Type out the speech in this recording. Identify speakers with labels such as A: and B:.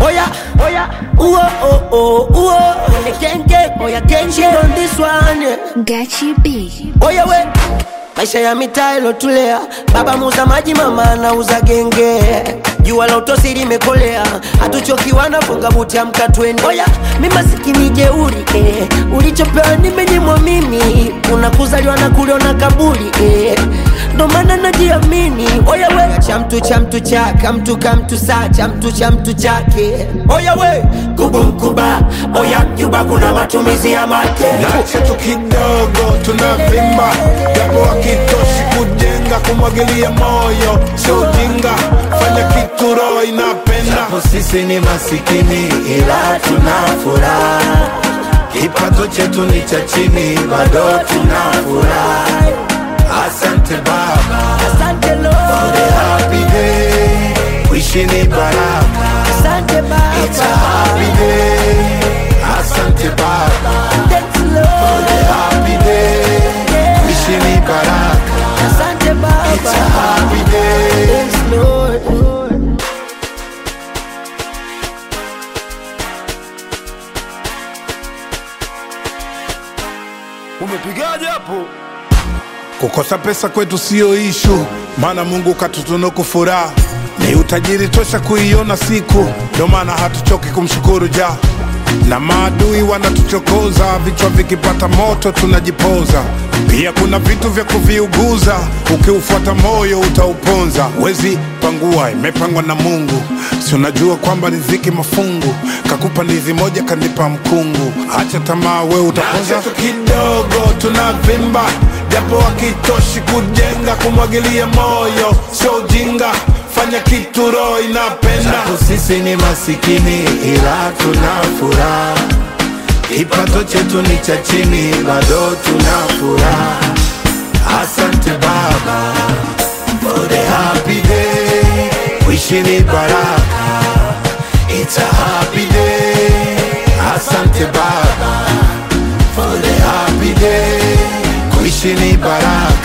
A: Oya, oya, uo, oh, oh, uo. Kenke, oya, kenke on this one. yeah.
B: Gachi B.
A: Oya we, maisha ya mitaa ilotulea, baba muuza maji, mama anauza genge. Jua la utosi limekolea, hatuchokiwa na funga buti, amka twende. Oya, mi masikini jeuri eh. Ulichopewa nimenyimwa mimi, unakuzaliwa na kuliona kaburi eh. Ndo maana najiamini. Oya we, cha mtu cha mtu chaka, mtu ka mtu saa, cha mtu cha mtu chake. Oya we, kubu mkuba, oya Cuba kuna matumizi ya make
C: Nache tu kidogo tunavimba, japo hakitoshi kujenga, kumwagilia moyo sio ujinga, fanya kitu roho inapenda.
D: Japo sisi ni masikini ila tuna furaha, kipato chetu ni cha chini, bado tuna furaha. Asante Baba
A: Asante
D: for the
A: Lord,
D: happy day, wishi ni baraka,
A: asante
D: it's a
A: Baba,
D: happy day. Asante Baba
A: thanks
D: for
A: Lord,
D: the happy day, wishi ni baraka,
A: asante
D: it's a
A: Baba,
D: happy day.
A: thanks Lord.
C: Umepigaje hapo? Kukosa pesa kwetu siyo ishu, maana Mungu katutunuku furaha, ni utajiri tosha kuiona siku, ndio maana hatuchoki kumshukuru ja na maadui wanatuchokoza, vichwa vikipata moto tunajipoza. Pia kuna vitu vya kuviuguza, ukiufuata moyo utauponza. Wezi pangua, imepangwa na Mungu, si unajua kwamba riziki mafungu, kakupa ndizi moja kanipa mkungu. Acha tamaa, we utaponza tu kidogo, tunavimba japo hakitoshi kujenga, kumwagilia moyo sio ujinga, fanya kitu roho inapenda.
D: Japo sisi ni masikini ila tuna furaha, kipato chetu ni cha chini, bado tuna furaha. Asante Baba for the happy day, wishi ni baraka, it's a happy day. Asante Baba for the happy day, kuishi ni baraka,